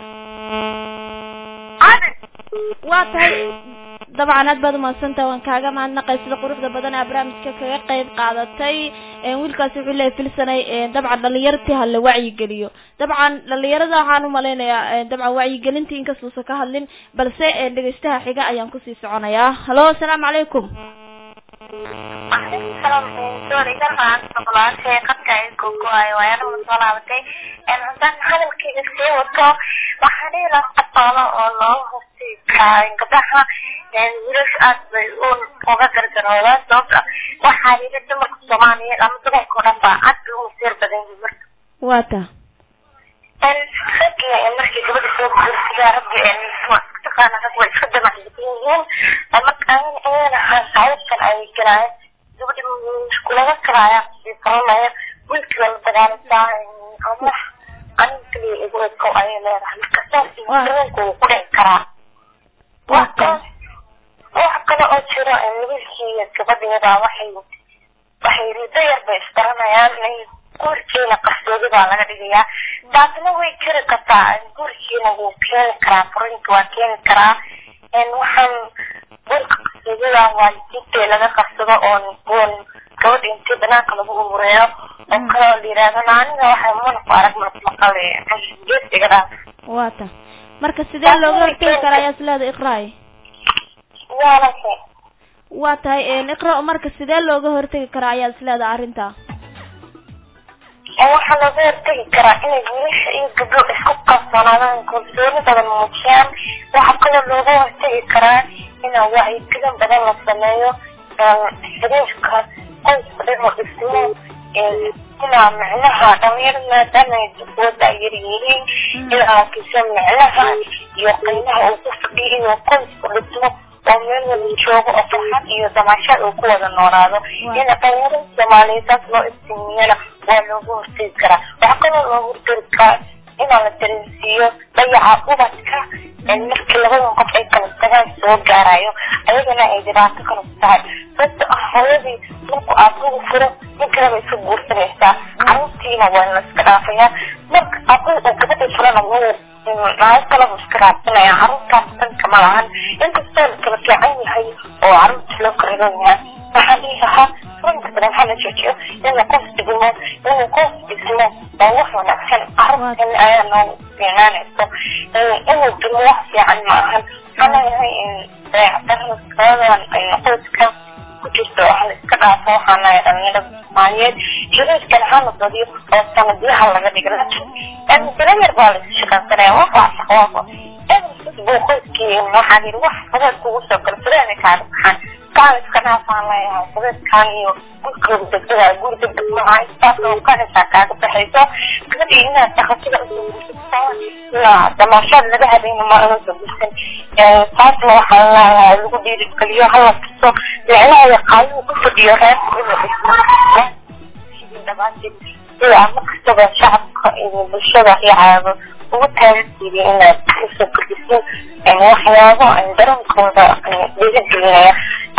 hadi waa tahay dabcan aad baad umahadsantaha waan kaaga mahadnaqay sida quruxda badan aa barnaamijka kaga qayb qaadatay een wiilkaasi wuxuu leeyahay filsanay een dabcan dhalinyartii ha la wacyigeliyo dabcan dhalinyarada waxaan umalaynayaa een dabcan wacyigelintii inkastuusan ka hadlin balse een dhegeystaha xiga ayaan kusii soconayaa halo asalaamu calaykum Waalaikum salam. Sorry, kan aan sebelah saya kan kayak kuku ayo ya nu salamatay. En dan hadalkayga sii wato waxaa dhihi lahaa qataalo oo loo hosti karaa gabdhaha wiilasha aad bay u uga gargaroodaan sababta waxaa yidhi dumarka soomaaliyeed ama dumarka oo dhan baa aad bay u masiir badan yihiin marka waa ta ragga markii gabadha soo guursigaa ragga taqaana rag way iska damacsan yihiin marka ayana hayadkan ay galaayeen gabadha laga kalaaya faranaya wiilkiiba la dagaalantaa ama anin kaliya igu eko ayay leedahay marka saas dareenku wuu ku dhici karaa wax kale wax kale oo jiro wiilkii iyo gabadheeda waxay waxay rido yar bay isbaranayaan guurkiina qarsoodi baa laga dhigayaa taasna way jiri kartaa guurkiina wuu keeni karaa furinka waa keeni karaa waxaan guurka qarsoodida waalidiinta laga qarsado oon oon gabadha intii banaanka lagu umureeyo oo kale oo la yidhaahdo aniga waxay manku arag maqale geesiga dhaa waa ta marka sidee looga hortegi karaa ayaa isleeda iqraay yaalase waa tahay iqra marka sidee looga hortegi karaa ayaa isleeda arrinta waxaa looga hortegi karaa inay wiilasha iyo gabdho isku kalsoonaadaan kalsooni badan muujiyaan waxaa kaloo looga hortegi karaa inaa wacyigelin badan la sameeyo xiriirka qoyska dhan oo dhismo inaa micnaha dhalinyaro maadaama ay dugwada yar yihiin in arkiso micnaha iyo qiimaha uu ku fadhiyo inuu qoysku dhismo oo meel wada joogo oo farxad iyo damaashaad uu ku wada noolaado in dhalinyarada soomaaliyeed saas loo iftiimiyana waa looga hortegi karaa waxaa kaloo looga hortegi karaa inaa la dareensiiyo dayaca ubadka markii labadan qof ay kala tagaan soo gaarayo ayagana ay dhibaato kala ku tahay sababta ah hooyadii marku aabuhu furo nin kaleba iska guursanaysaa caruurtiina waa la iska dhaafayaa marka aabuhu uu gabadhii furana wuu naag kaleba iska raadsanaya caruurtaas danka ma lahan inkastoo la kala fiican yahay oo caruurta loo karagan yahay waxaan dhihi lahaa runta badan hala joojiyo inuu qof dhigmo inuu qof dhismo waa wax wanaagsan caruurtan ayaa noogu fiicnaanayso inuu dhimo wax fiican ma ahan waxaan leeyahay dayacadarada qadadan qoyska ku jirto waxa la iska dhaafo waxaan leeyahay dhalinyarada soomaaliyeed xiriirkan hala badiyo oo sanadyaha laga dhigo laakiin bilo yar baa la isu shaqaysanaya wax waa shaqwaaqo buu qoyskii waxaan yidhi wax fadaad kugu soo gala fadaada kaaga baxaan kaan iska dhaafaan leeyahay fadaadkaan iyo gurkooda degdega guri degdeg maaha intaas oo kanaysaa kaaga baxayso gabadhii inaad dhaqatada usoo gursato damaashaad laga habeyna ma uga soo gursan taasna waxaan leeyahay lagu dhiirigeliyo hala tuso micnaha qaayuu ku fadhiyo reerka inuu dhismo dhamaanteed sida markastaba shacabka iyo bulshada iyo caabo ugu taageerteedii inaad usoo kordhisin waxyaabo dareenkooda dhiirigelinaya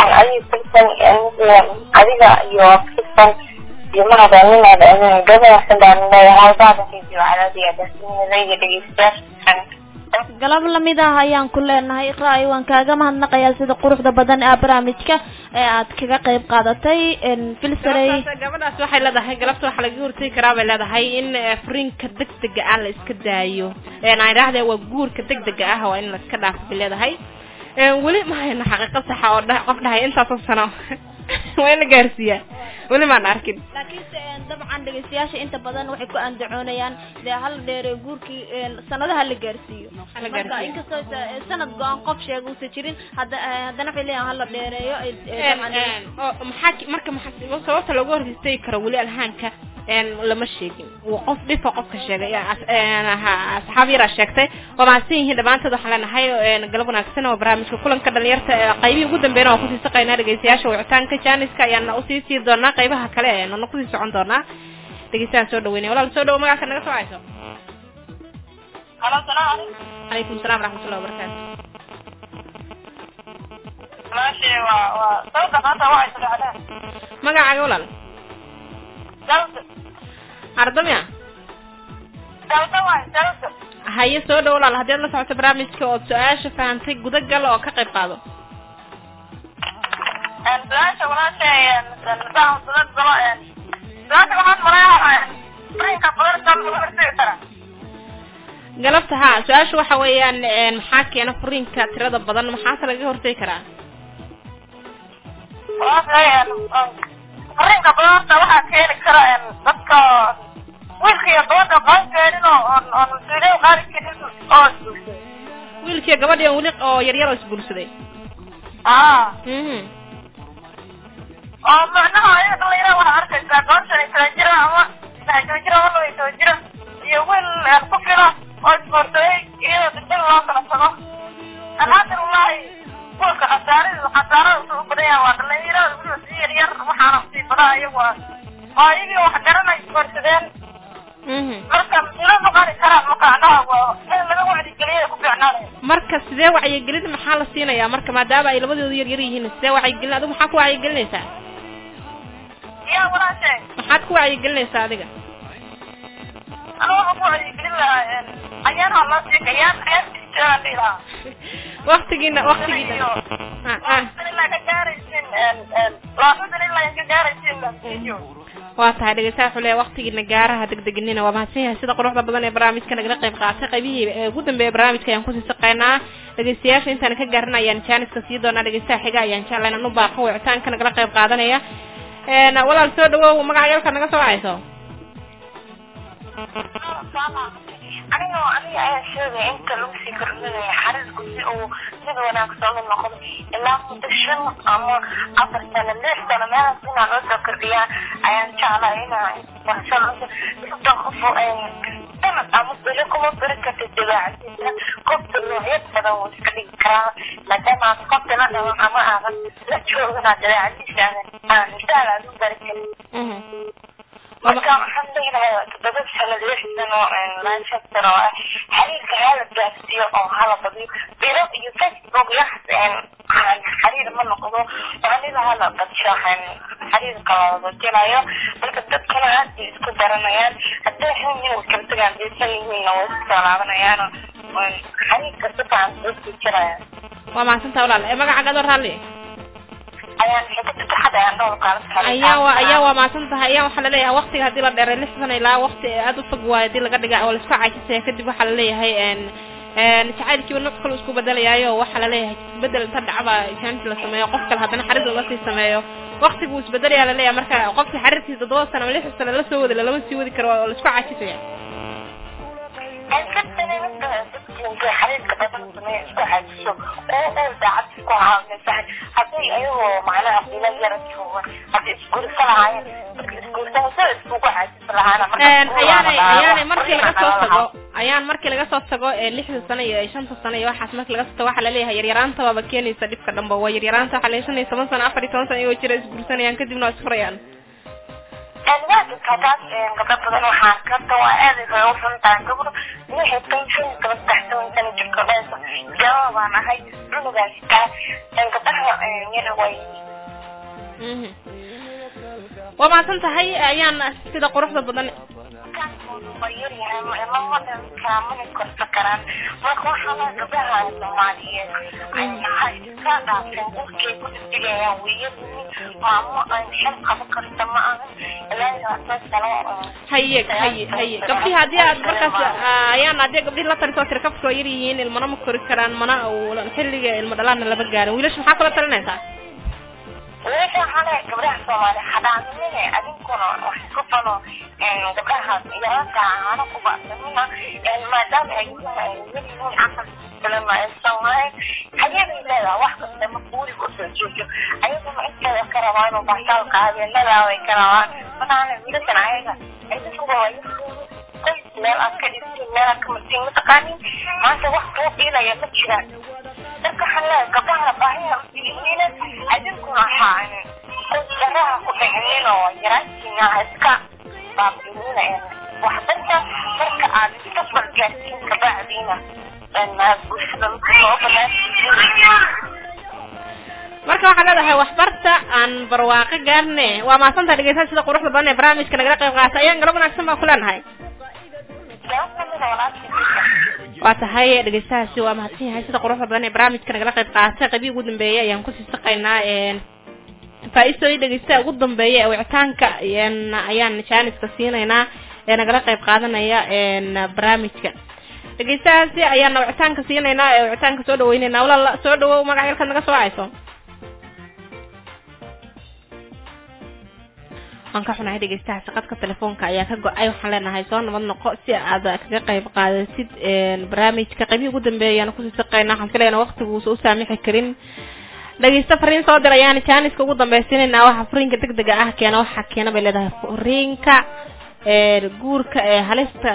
adiga iyo kisan iyo mahadaaninada gabadhaas baan leeyahay baadakeediyo calaadiya daasinadayda dhegeystayaasha galab lamid ah ayaan ku leenahay ra-y waan kaaga mahadnaqayaa sida quruxda badan ee barnaamijka ee aad kaga qayb qaadatay filsarey gabadhaas waxay leedahay galabta waxaa laga hortegi karaa bay leedahay in furiinka degdega ah la iska daayo aan idhaahde waa guurka degdega ah waa in la iska dhaafo bay leedahay weli ma hayno xaqiiqo saxa oo dha qof dhahay intaasoo sano waa in la gaarsiiyaa weli maan arkin laakiinse dabcan dhegeystayaasha inta badan waxay ku andacoonayaan dee hala dheereeyo guurkii sanadaha la gaarsiiyo Hala marka gaarsiiyo. inkastoo sa- sanad go-aan qof sheega uusan jirin hadda haddana waxay leeyahan hala dheereeyo ay- ay dabcan oo maxaa ki- marka maxaa sababta looga hortegi karo weli alhaanka een lama sheegin waa qof dhifa qofka sheegay yaa as- een, ha- asxaab yaraa sheegtay waa mahadsan yihiin dhammaantood waxaan leenahay een, galab wanaagsan oo barnaamijka kulanka dhalinyarta ee qaybihii ugu dambeeyna waan kusii saqaynaa dhegeystayaasha wicitaanka jaaniska ayaan usii sii doonaa qaybaha kale ee nana kusii socon doonaa dhegeystayaal soo dhaweynaya walaal soo dhawo magaca naga soo hayso halo salaam calaykum calaykum salaam waraxmatullahi wabarakaatu maashe waa waa sababta maanta waxay sodocdeen magacaaga walaal dalda ardamia dalda waay dalda haye soo dhawo walaal haddii aad la socoto barnaamijka ood su-aasha fahantay gudagal oo ka qayb qaado su-aasha walaashay nidaam dulad galo su-aasha waxaan maleeyahay furiinka badarka lagu hortegi karaa galabta ha su-aasha waxa weeyaan een, maxaa keena furiinka tirada badan maxaase laga hortegi karaa walaashay furiinka badarka waxaa keeni kara dadka wiilka iyo gabadha qaan keenin oo oon oon mas-uuliyin qaadi karin oo isguursaday wiilkiiyo gabadhii oo weli oo yaryar oo isguursaday aa mhm oo macnaha ayaga dhalinyarada waxaa arkaysaa goortan ay kala jira ama saddex kala jira ama laba iyo toban jira iyo wiil ku fila oo isboortooyay iyadoo degdeg loo kala tago alxamdu lilahi kuwalka khasaarada khasaarada usu u badan yahay waa dhalinyarada weliba si yar yar waxaana usii badaa iyagu ah oo iyagii wax garanay isboorsadeen mhm marka mas-uuliyad ma qaadi karaan marka annaha waa in laga wacdigeliya ku fiicnaanaya marka sidee wacyigelin maxaa la siinayaa marka maadaama ay labadoodu yar yar yihiin sidee wacyigelin adigu maxaa ku wacyigelinaysaa yaa walaashay maxaad ku wacyigelinaysaa adiga aniga waxaan ku wacdigelin lahaa ayaanaha loo sii ayaan ayaan jirtaan dhihi lahaa waktigiina waktigiina ah ah waa tahay dhegeystaha wuxuu leeyahay waqtigiina gaaraha degdeginina waa mahadsan yahay sida quruxda badan ee barnaamijka nagala qayb qaatay qaybihii ee ugu dambeeya barnaamijka ayaan kusii saqaynaa dhegeystayaasha intaan ka gaarin ayaan jaaniska sii doonaa dhegeystaha xiga ayaan jeclay inaan u baaqo wicitaanka nagala qayb qaadanaya een walaal soo dhawow magaca yalka naga soo wacayso aniga aniga ayaa sheegaya inta lagu sii kordhinaya xariirku si uu mid wanaagsan u noqdo ilaa muddo shan ama afar sano lix sano meelahaas inaa loo soo kordhiyaa ayaan jeclaa inaa waxshan soddon qof sanad ama bilo kuma bari kartid dabeecadiisa qofka noocyo badan wuu iska dhigi karaa maadaama aad qofka la dhaban ama aadan la joogin aad dabeecadiisa aadan misaal aad u bari karin marka waxaan leeyahay todoba sano lix sano laashan sano ah xiriirka hala gaarsiiyo oo hala badiyo bilo iyo facebook yaxas xiriir ma noqdo anida hala badsho xiriirka la jelayo marka dadkana aad bay isku baranayaan hadday xun yihiin way kala tagaan deysan yihiinna way isku soo laabanayaan xiriirka si fiican soo jiraya waa mahadsantaha walaal ee magacaaga adoo raalli ayaan xigta taxad ayaan dhowr qaala ayaa waa ayaa waa mahadsan tahay ayaa waxaa laleeyahay waqtiga haddii la dheeray lix sano ilaa waqti aada u fog waayo hadii laga dhiga oo laisku caajisaya kadib waxaa laleeyahay jacaylkiiba nooc kale isku bedelayaayo waxaa laleeyahay isbedel inta dhacba jaanti la sameeyo qof kale haddana xarir lasii sameeyo waqtigu isbedelayaa laleeyahay marka qofkii xarirkiisa toddoba sano ama lix sano la soo wadi lama sii wadi karo oo laisku caajisaya xariirka badan sameeya isku xajiso oo oo daacad isku haameysan hadday ayagoo macnaha bilo yara joogan hadday isguursa lahaayeen marka isguursana sida iskugu xajisa lahaana ayaanay ayaanay markii laga soo tago ayaan markii laga soo tago ee lixda sano iyo shanta sano iyo waxaas markii laga soo tago waxaa laleeyahay yaryaraanta waaba keenaysa dhibka dhanba waa yaryaraanta waxaa la shan iyo toban sano afar iyo toban sano iyagoo jira isguursanayaan kadibna waa isfurayaan waadinkaadaas gabdho badan waxaa karta waa aad bay u xuntahay gabdho waxay tan shan iyo toban saddex toban sano jirka dhaysa jawaab baan ahay cunugaas taa gabdhaha yara way waa mahadsan tahay ayaan sida quruxda badan yaryahay lama dhankaa mana korsa karaan marka waxaa laa gabdhaha soomaaliyeed waxay iska dhaafeen gurkay ku dhigayaan weeyadiini maamo aan xel qaban karta ma ahan ilaa labaatan sano haye haye haye gabdhihi haddii aad markaas ayaan haddii gabdhihi la talisoo tiri kafka waa yar yihiin ilmana ma kori karaan mana xilliga ilmo dhalaana lama gaarin wiilasha maxaa kula talinaysaa wiilasha waxaa leeyahay gabdhaha soomaali hadhaanimine adinkuna wax isku fano gabdhaha yararka ahaana ku bacsanina maadaama ay yihiin caqal badan aysan lahayn hayabay leedahay wax kasta ma guuriga usoo joojo ayaguna inteeda ka rabaa inuu baasaalka habeenadaa way ka rabaan mataana wiilashan ayaga idinkuba waa qoys meel aad ka dhigtiin meel aad ka martiin mataqaanin maanta wax kuu dhiilaya ma jiraan dadka waxaan leeyahay gabdhaha baahiya usiihiina adinkuna waxaa qoysdaraha ku dhicinin oo yaraantiina iska baabiinina waxbarta marka aad iska bargaartiin kabacdiina bulshada soo banaan marka waxaa leedahay waxbarta aan barwaaqo gaarne waa maasanta dhegeysaa sida quruxda badan ee barnaamijka nagala qayb qaata ayaan galab wanaagsan baa ku leenahay waa tahay dhegeystahaasi waa mahadsan yahay sida quruxda badan ee barnaamijka nagala qayb qaata qaybii ugu dambeeyay ayaan kusii saqaynaa faa-iisooyin dhegeystaha ugu dambeeya ee wicitaanka ayaan jaaniska siinaynaa ee nagala qayb qaadanaya barnaamijka dhegeystahaasi ayaana wicitaanka siinaynaa ee wicitaanka soo dhaweyneynaa walaal soo dhawow magaca yalkaad naga soo wacayso waan ka xunahay dhegeystahaasi qadka telefoonka ayaa ka go-ay waxaan leenahay soo nabad noqo si aad kaga qayb qaadasid barnaamijka qaybihii ugu dambeeya ayaan kusii saqayna waxaan filaynaa waqtiguusa u saamixi karin dhegeysta fariin soo dir ayaan jaaniska ugu dambaysiinaynaa waxa fariinka deg dega ah keena waxaa keena bay leedahay fariinka guurka ee halista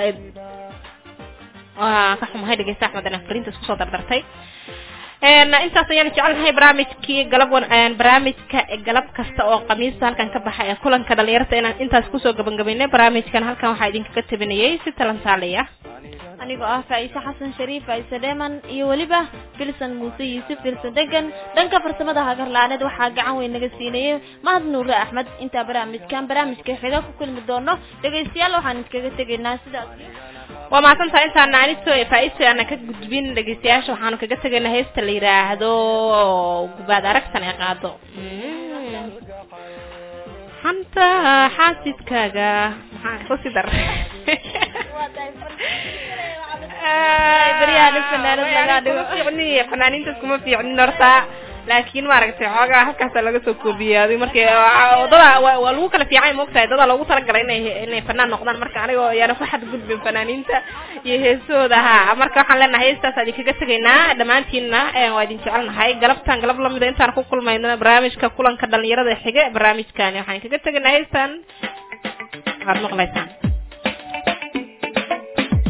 waa ka xumahay dhegeysta axmed inaan fariinta isku soo dardartay intaas ayaan jecelnahay barnaamijkii galab barnaamijka galab kasta oo khamiista halkan ka baxa ee kulanka dhalinyarta inaan intaas kusoo gabagabaynay barnaamijkan halkan waxaa idinkaga tabinayay si talantaaliya anigoo ah faa'iise xasan shariif faa'iise dheeman iyo weliba filson muuse yuusuf filson degan dhanka farsamada hagarlaaneed waxaa gacan weyn naga siinayay mahad nuure axmed intaa barnaamijkan barnaamijka xiga ku kulmi doono dhegaystayaal waxaan iskaga tegaynaa sidaas waa mahadsantaha intaana aniso faa-iso aana ka gudbin dhegeystayaasha waxaanu kaga tegaynaa heesta la yidhaahdo gubaad aragtan ee qaado xanta xaasidkaaga maxaa kusii dar beryahan fanaanad laga dhigo fiicni fanaaniintaas kuma fiicnin horta laakiin maaragtay xoogaa halkaasa laga soo koobiyaaday marka dada waa lagu kala fiicay moogtahay dada loogu talagalay inay inay fanaan noqdaan marka anigoo ayaana ku xadgudbin fanaaniinta iyo heesooda ha marka waxaan leenahay heestaas idin kaga tegaynaa dhammaantiinna waa idin jecelnahay galabtan galab lamida intaan ku kulmayno barnaamijka kulanka dhalinyarada xige barnaamijkani waxaan kaga tegaynaa heestan waad maqlaysaan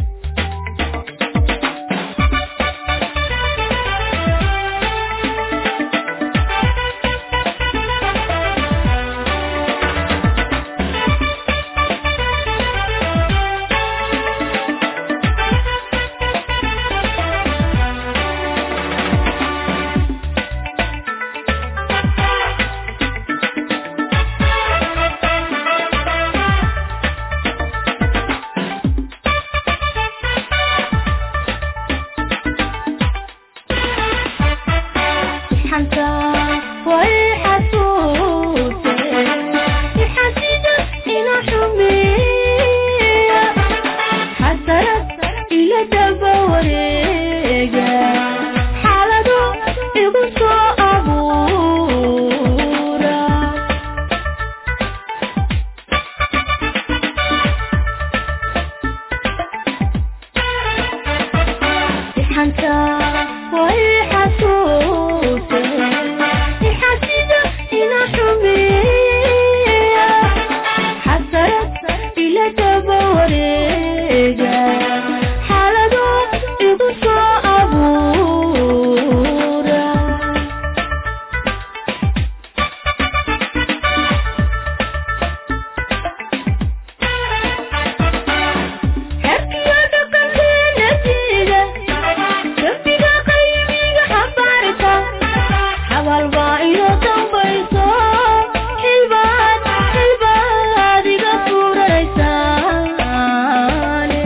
daba wareega xaalado igu soo abuura ixanta way xasuuse ixasida ina xumeeya xasarad ila daba wareega xaalado igu soo abuura xerkiyo dhaqankeena diida dembiga qaybiga xambaarta xabal baa ino dambayso xilbaad xilbaad iga furanaysaane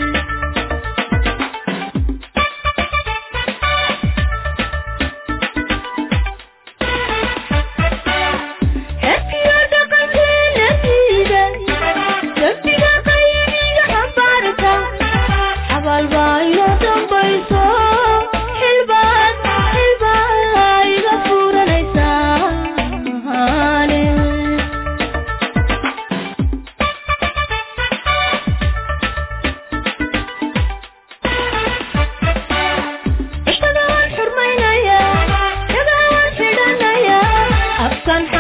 xerkiyo dhaqankeena diida dembiga qaybiga xambaarta xabal baa ino dambayso xilbaad xilbaad iga furanaysaane cishada waan xurmaynaya dhagaa waan xidhanaya afkan